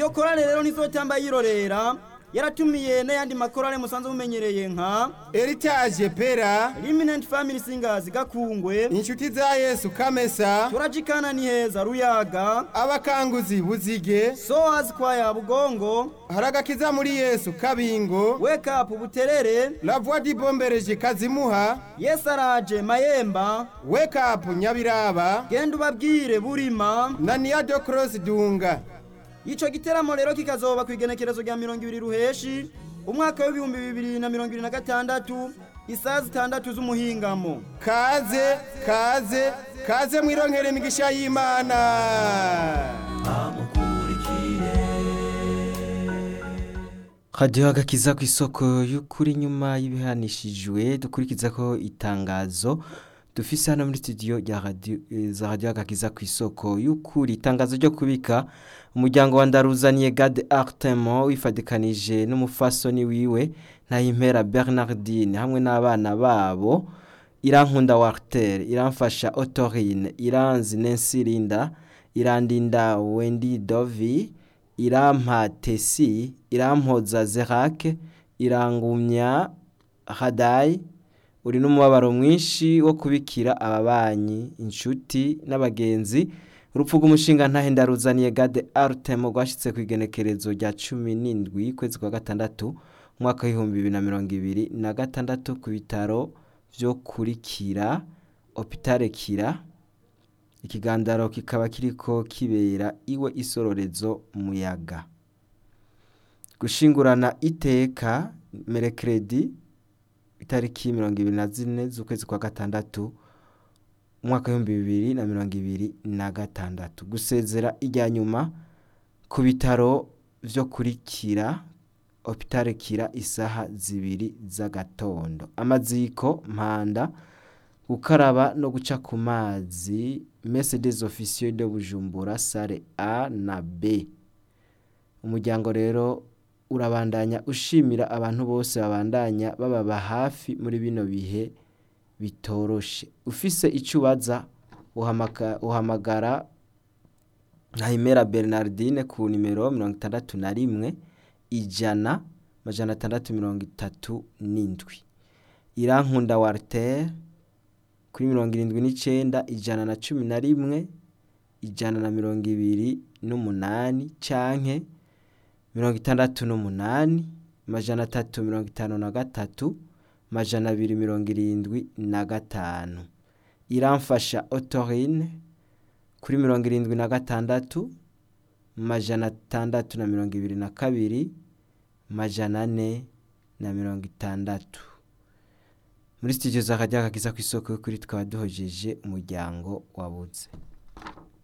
iyo korale rero ntizotamba yirorera yaratumiye n'ayandi makorale musanzwe mumenyereye nka Heritage Pera Eminent Family Singers Gakungwe inshuti za Yesu Kamesa turajikana ni heza Ruyaga abakanguzi Buzige Soas Choir Bugongo haragakiza muri Yesu Kabingo Wake Up Buterere La Voix du Bombereje Kazimuha Yesaraje Mayemba Wake Up Nyabiraba genda ubabwire Burima na Niado Cross Dunga Ico giteramo rero kikazoba kwigenekerezo rya 200 ruheshi umwaka w'ibihumbi bibiri na mirongo ibiri na gatandatu isaha zitandatu z'umuhingamo kaze kaze kaze mwironkere imigisha y'Imana radiyo agakiza ku isoko y'ukuri nyuma y'ibihanishijwe dukurikiza ko itangazo dufise hano muri studio rya radio eh, za radio agakiza ku isoko y'ukuri itangazo ryo kubika umuryango wa ndaruzaniye Gade Artemo wifadikanije n'umufasoni wiwe Ntahimpera Bernardine hamwe n'abana babo Irankunda Warter Iramfasha Otorine Iranzi Nancy Linda Irandinda Wendy Dovi Irampa Tesi Irampoza Zerake Irangumya Hadai uri n'umubabaro mwinshi wo kubikira ababanyi inshuti n'abagenzi urupfu rw'umushinga ntahenda ruzaniye gade arutemo rwashyitse ku igenekerezo rya cumi n'indwi kwezi kwa gatandatu umwaka w'ibihumbi bibiri na mirongo ibiri na gatandatu ku bitaro byo kurikira opitare kira ikigandaro kikaba kiriko kibera iwe isororezo muyaga gushingurana iteka merekeredi itariki mirongo ibiri na zine z'ukwezi kwa gatandatu umwaka w'ibihumbi bibiri na mirongo ibiri na gatandatu gusezera ijya nyuma ku bitaro byo kurikira opitare kira isaha zibiri z'agatondo amaziko mpanda gukaraba no guca ku mazi Mercedes officieux de Bujumbura sare A na B umuryango rero urabandanya ushimira abantu bose babandanya bababa hafi muri bino bihe bitoroshe ufise icyo ubaza uhamagara Nahimera Bernardine ku nimero mirongo itandatu na rimwe ijana amajana atandatu mirongo itatu n'indwi irankunda Walter kuri mirongo irindwi n'icyenda ijana na cumi na rimwe ijana na mirongo ibiri n'umunani canke mirongo itandatu n'umunani amajana atatu mirongo itanu na gatatu amajana abiri mirongo irindwi na gatanu iramfasha otorine kuri mirongo irindwi na gatandatu amajana atandatu na mirongo ibiri na kabiri amajana ane na mirongo itandatu muri studio za kajya kagiza ku isoko kuri tukaba duhojeje umuryango wabuze